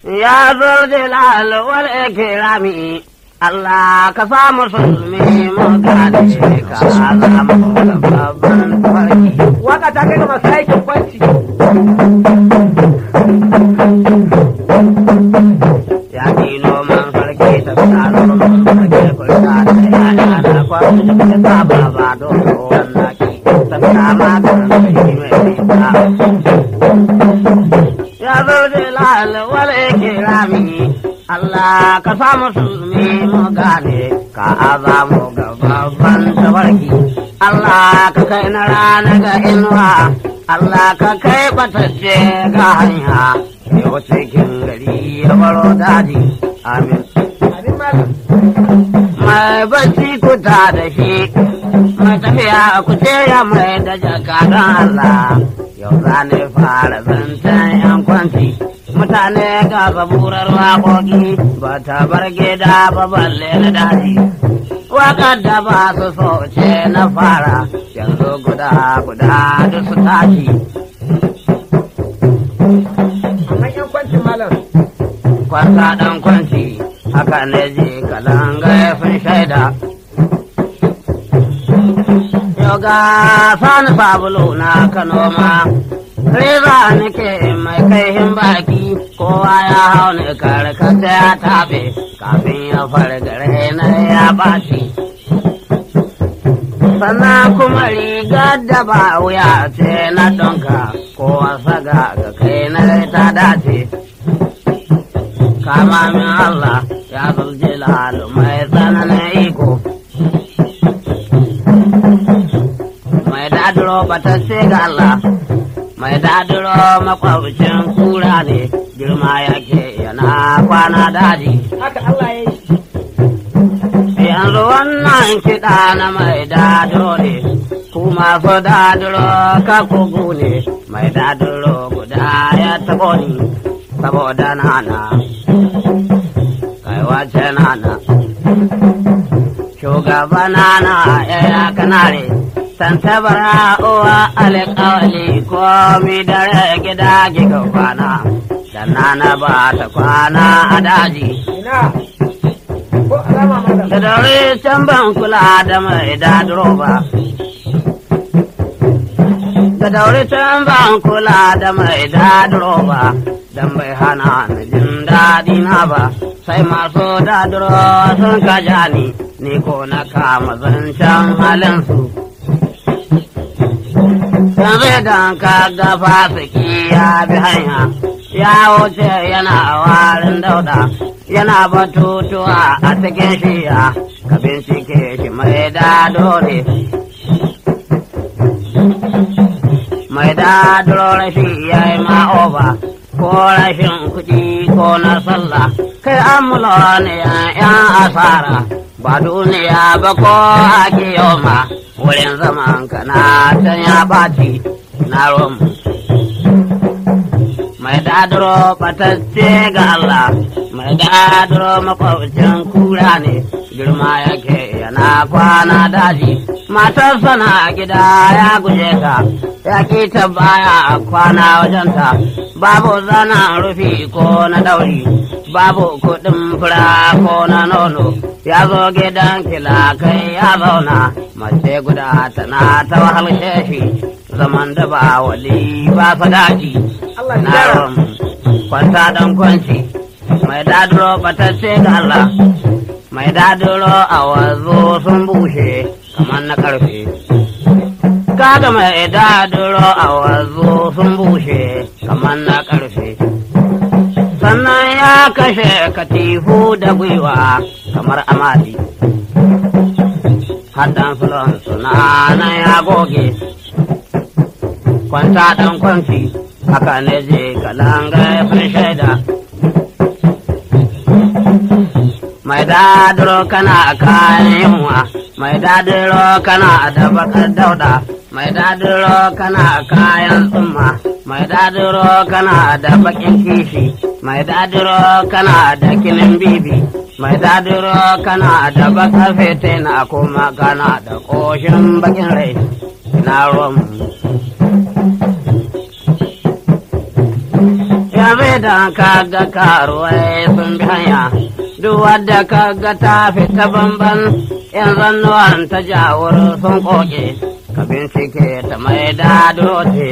Ya zo jalal wal ikrami Allah ka sa musulmi mu gane ka zama babban farki. Waka ta kai ga masu aikin kwanci. Ya dino man farki ta tsaro man farki kurta ta yana na kwanci ta ta baba don wannan ki ta kama kan sai mai ta. Ya zo jalal wal ikrami Allah ka sa musulmi mu gane ka azamu ga babban tabarki Allah ka kai na rana ga inuwa Allah ka kai batacce ga hanya yau cikin gari ya baro daji amin Abin malam. mai bacci kuta da shi mai tafiya ku ya mai da jaka don Allah yau za ne fara zancen yan kwanci mutane ga zaburar waƙoƙi ba ta bar gida ba balle na daji waƙar da ba su so ce na fara yanzu guda guda da su tashi Amma yan kwanci malam. kwanta ɗan kwanci haka ne je kalanga sun shaida yau ga sani sabulu na kano ma reza nake mai kaihin baki kowa ya hau ne karkata ya taɓe kafin ya fargare na ya ɓaci sannan kuma rigar da ba wuya ce na donka kowa saga ga kai na ta dace kama min Allah ya zulje lalu mai tsananin iko. Mai dadiro batacce ga Allah, mai dadiro makwabcin kura ne, girma yake yana kwana daji. Haka Allah ya yi. Yanzu wannan kiɗa na mai dadiro ne, ku masu dadiro ka kugu ne, mai dadiro guda ya taɓo ni, saboda nana. kai wace nana shugaba nana yaya kanare tantabara uwa alƙawali komi dare gida giga kwana da nana ba ta kwana a daji Ina. Ko alama malam. da dare can ban kula da mai dadiro ba da daure can ban kula da mai dadiro ba dan bai hana ni jin daɗi na ba sai masu dadiro sun kaja ni ni ko na kama zancen halinsu yanzu idan ka ga fasiki ya bi hanya ya wuce yana warin dauda yana batutuwa a cikin shiya ka bincike shi mai dado ne mai dadiro rashi ya yi ma'oba ko rashin kuɗi ko na sallah kai amula ne yan asara ba duniya ba ko ake yoma wurin zaman ka na can ya ɓaci na romu mai dadiro batacce ga Allah mai dadiro makwabcin kura ne girma yake yana kwana daji matarsa na gida ya guje ta ya ki ta baya kwana wajenta babu zanen rufi ko na dauri babu kuɗin fura ko na nono ya zo gidan kila kai ya zauna mace guda tana ta wahalshe shi zaman da ba wali ba fadaji Allah ya na gyara. rom kwanta dan kwanci mai dadiro batacce ga Allah mai dadiro a wazo sun bushe kamar na karfe kaga mai dadiro a wazo sun bushe kamar na karfe sannan ya kashe katifu da gwiwa kamar amadi haddan sulon suna nan ya goge kwanta dan kwanci haka ne je kalanga ya fi shaida mai dadiro kana kayan yunwa mai dadiro kana da bakar dauda mai dadiro kana kayan tsumma mai dadiro kana da bakin kishi mai dadiro kana da kinin bibi mai dadiro kana da bakar fete na kuma kana da koshin bakin rai na romu Yanzu da kaga karuwai sun bi hanya, duk wadda kaga ta fita bamban, yan zannuwan ta jawur sun koke, ka bincike ta mai dadote.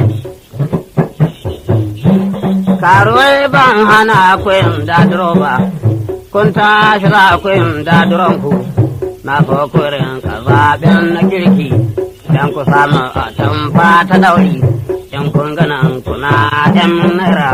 Karuwai ban hana kuyin dadiro ba, kun tashi za kuyin dadironku, na so kurin ka zaɓen na kirki, don ku samu a tamfa ta dauri, in kun ganin kuna ‘yan naira.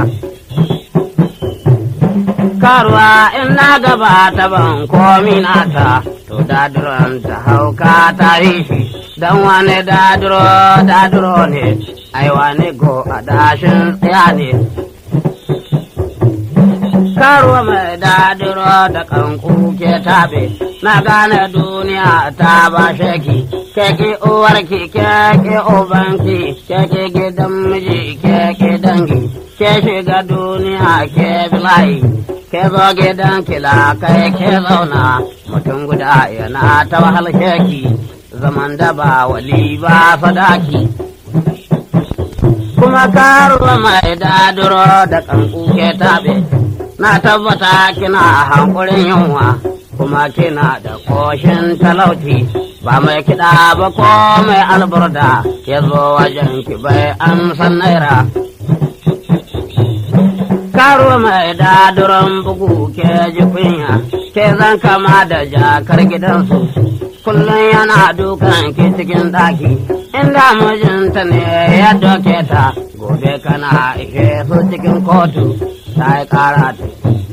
karuwa in na gaba ta ban komi nata to daduron ta hauka ta yi shi don wani daduro daduro ne ai wani go a dashin tsaya ne karuwa mai daduro da kanku ke tabe na gane duniya ta ba shaki keke uwarki keke ubanki keke gidan miji keke dangi ke shiga duniya ke bilayi ke zo gidan kila kai ke zauna mutum guda yana ta wahal sheki zaman da ba wali ba sadaki kuma karuwa mai daduro da kanku ke tabe na tabbata kina hankulin yunwa kuma kina da koshin talauci ba mai kiɗa ba ko mai alburda ya zo wajen ki bai an san naira karo mai daduran bugu ke ji kunya ke zan kama da jakar gidansu kullum yana dukan ki cikin daki inda mijinta ne ya doke ta gobe kana ishe su cikin kotu ta yi kara ta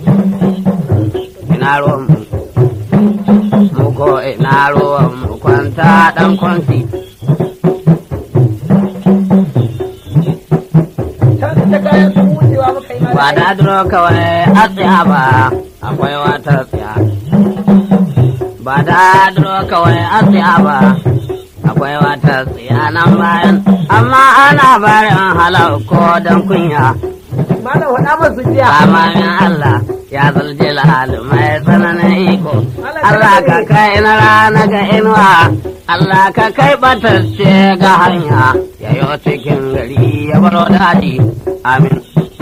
ina ruwan mu ko ina ruwan mu kwanta dan kwanci ta kayan sun wucewa muka yi ba malam da duro kawai a tsaya ba akwai wata tsaya ba da duro kawai a tsaya ba akwai wata tsaya nan bayan amma ana barin halau ko don kunya malam faɗa masu jiya amamin Allah ya zalje lahalu mai tsananin iko Allah ka kai na rana ga inuwa Allah ka kai batacce ga hanya yayo cikin gari ya baro daji amin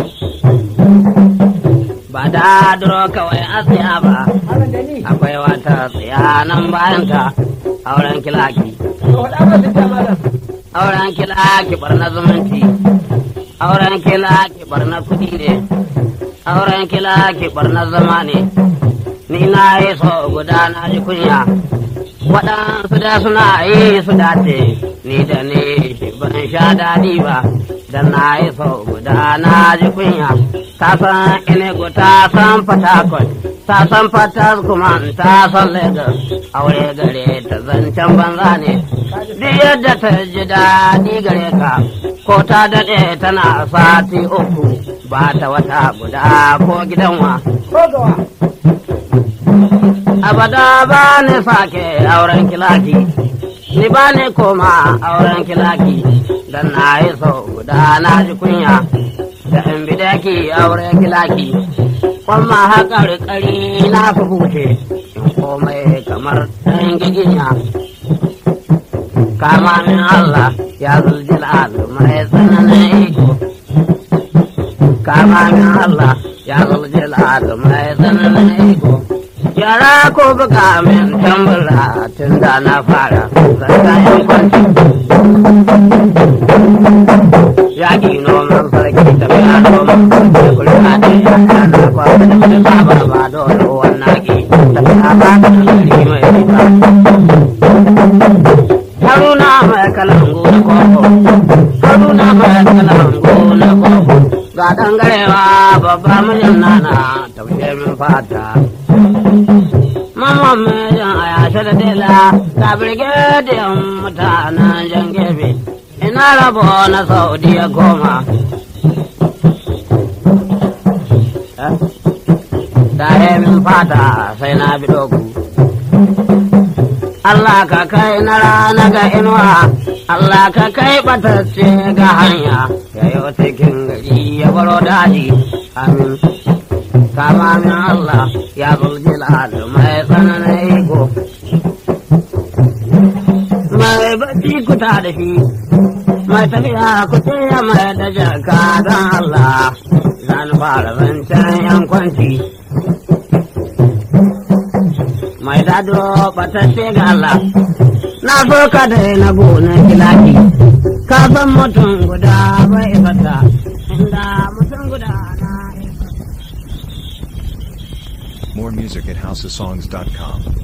ba da duro kawai a tsaya ba malam da ni akwai wata tsaya nan bayan ta auren kilaki to faɗa masu jiya malam auren kilaki barna zumunci auren kilaki barna kudi ne auren kilaki barna zama ne ni na yi so guda na ji kunya waɗansu da suna yi su dace ni da ni ban sha daɗi ba dan na yi so guda na ji kunya ta san inego ta san fatakon ta san fatas kuma ta san lagos aure gare ta zancen banza ne duk yadda ta ji daɗi gare ka ko ta daɗe tana sati uku ba ta wata guda ko gidanwa ko gawa abada ba ni sake auren kilaki ni ba ni koma auren kilaki dan na yi sau guda na ji kunya da in bidaki auren kilaki kwamma haƙar ƙari na fi huce in komai kamar ɗan giginya kama min Allah ya zuljilal mai tsananin iko kama min Allah ya zuljilal mai tsananin iko yara ko buga min tambura tun da na fara zarta yan kwanci yaƙi noman sarki tafiya noman da kulka da yana na kwasa da wani saba ba dole wannan ki tafiya ba ta gari mai nisa haruna mai kalangu na koko haruna mai kalangu na koko ga dangarewa babba mijin nana taushe min fata Mamman mijin a yashe da dela ga birgediyan mutanen jan gefe ina rabo na saudiya goma da min fata sai na bi dogu Allah ka kai na rana ga inuwa, Allah ka kai batacce ga hanya, ya yi cikin gari ya baro daji, amin. Kama min Allah ya zulji mai tsananin iko. Mai bacci kuta da shi, mai tafiya ku ya mai da jaka don Allah, sani fara zancen yan kwanci mai dado batacce ga Allah na so ka daina gonar kilaki ka san mutum guda bai fata inda mutum guda na More music at houseofsongs.com.